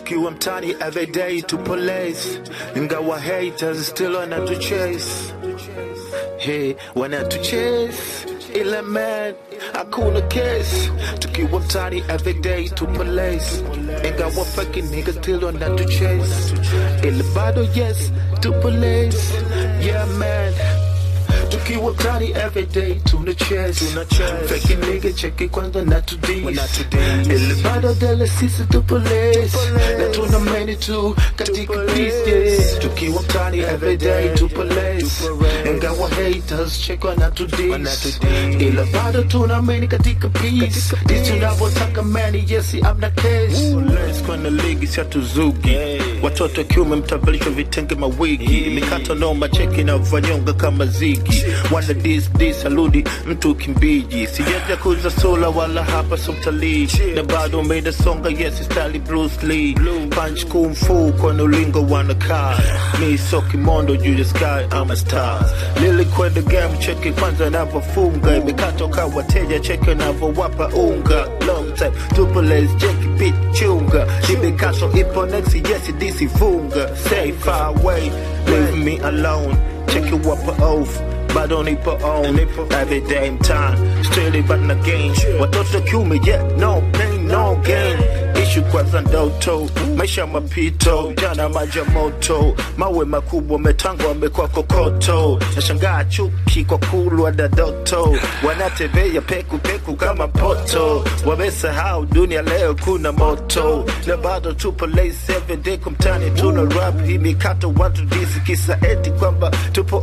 tukiwa mtani everyday tupo lace ingawa haters still wanatu chase hey wanatu chase ila man hakuna case tukiwa mtani everyday tupo lace ingawa fucking niggas still wanatu chase ila bado yes tupo lace yeah man tukiwa mtani everyday tuna chase fake nigga cheki kwanza na to this ile bado dele sisi tupo lace na tuna many tu katika peace yeah tukiwa mtani everyday tupo lace ingawa haters cheki na to this ile bado tuna many katika peace this tunavyotaka many yes I'm the case lace kwenye ligi si hatuzugi watoto kiume mtavalishwa vitenge mawigi mikato noma cheki na vanyonga kama zigi wana dis dis aludi mtu kimbiji sijaja kuza sola wala hapa so mtalii na bado made songa yes style Bruce Lee punch kung fu kwenye ulingo wanakaa mi so kimondo juu ya sky I'm a star lili kwenda game cheki kwanza navyofunga imekatoka wateja cheki navyowapa unga long time tupo les cheki bit chunga imekato ipo next yes DC funga stay far away leave me alone check you up off bado nipo on every damn time still but na gain watoto kiume yeah no pain no gain ishu kwanza ndoto maisha mapito jana maji ya moto mawe makubwa metangwa amekuwa kokoto nashangaa chuki kwa kulwa dadoto wanatembea peku peku kama poto wamesahau dunia leo kuna moto na bado tupo lace everyday kumtani tuna rap hii mikato watu disi kisa eti kwamba tupo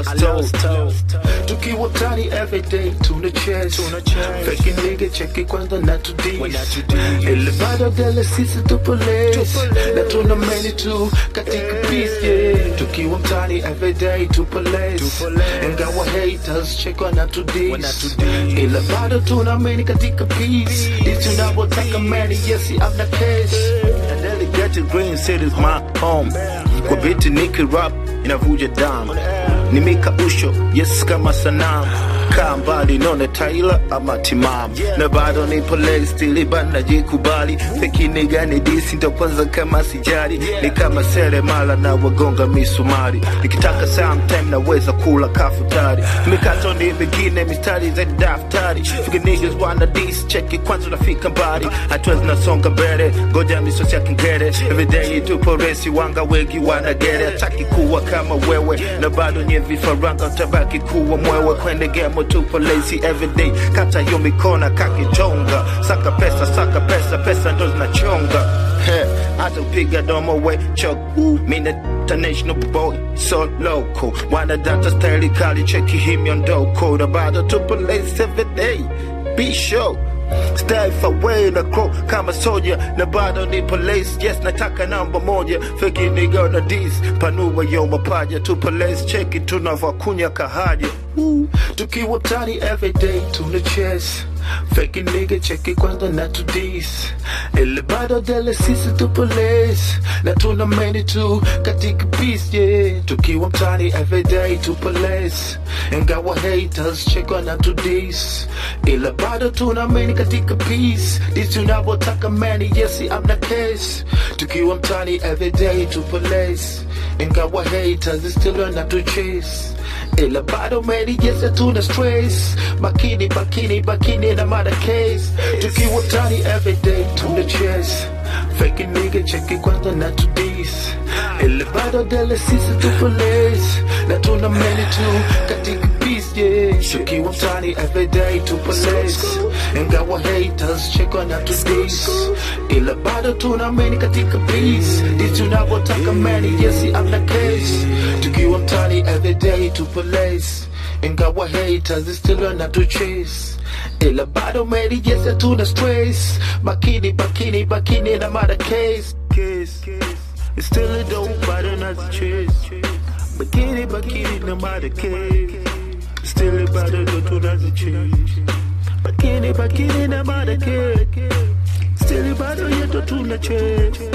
alosto tukiwa mtani everyday tuna chase fake nigga cheki kwanza na to this ile bado dele sisi tupo lace na tuna many tu katika peace yeah tukiwa mtani everyday tupo lace ingawa haters check na to this ile bado tuna many katika peace this tunavyotaka many yes I'm the case and delegate green city's my home kwa biti niki rap inavuja damu nimekausho yes kama sanamu kaa mbali none taila ama timamu na bado nipo leg stili bana jikubali pekine gani disi ndo kwanza kama sijari ni kama seremala na wagonga misumari nikitaka sometime naweza kula kafutari mikato ni mingine mistari za daftari fike niggas wana dis cheki kwanza unafika mbali hatua zinasonga mbele ngoja misosi ya kingere everyday tupo resi wanga wengi wanagere hataki kuwa kama wewe na bado nye vifaranga utabaki kuwa mwewe kwende gemo tupo lazy everyday kata hiyo mikona kakitonga saka pesa saka pesa pesa ndo zinachonga He, hata upiga domo we chok mina international boy so local wana data style kali cheki hii miondoko na bado tupo lazy everyday be sure Stay far away na crow kama soja na bado nipo lace yes nataka namba moja feki nigga na dis panua yo mapaja tupo lace cheki tunavyokunya kahaja Woo. tukiwa mtani everyday tuna chase feki nigga cheki kwanza na to dis ile bado dele sisi tupo lace na tuna many tu katika peace yeah tukiwa mtani everyday tupo lace ingawa haters check na to dis ila bado tuna many katika peace this tunavyotaka many yes I'm the case tukiwa mtani everyday tupo lace ingawa haters still na to chase ila bado many yes tuna stress makini makini makini na mada case tukiwa mtani everyday tuna chase fake nigga cheki kwanza na to this ila bado dele sisi tupo lace na tuna many tu katika peace yeah tukiwa mtani everyday tupo lace ingawa haters check na to this ila bado tuna many katika peace this tunavyotaka many yes I'm the case tukiwa mtani everyday tupo lace ingawa haters still na to chase ila bado many yes tuna stress makini makini makini na mada case case it's still a dope bado na chase makini makini na mada case still bado ndo tunazichase makini makini na mada case still bado yetu tuna chase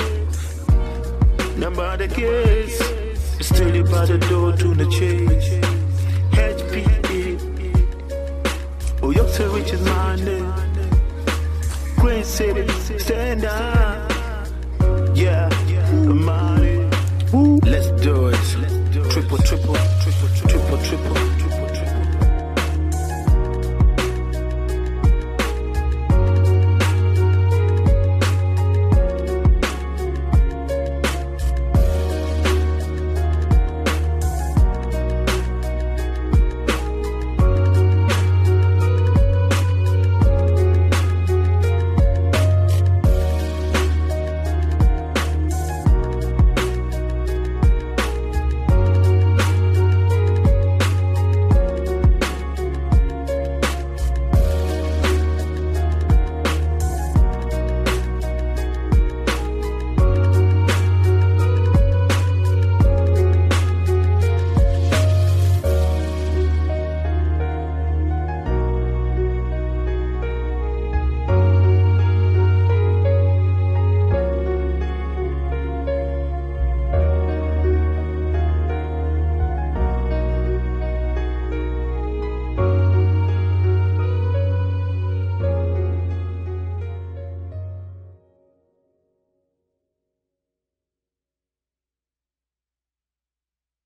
na mada case still bado ndo tuna chase HPE Oh, you're so rich as mine. Green City, stand up. Yeah. triple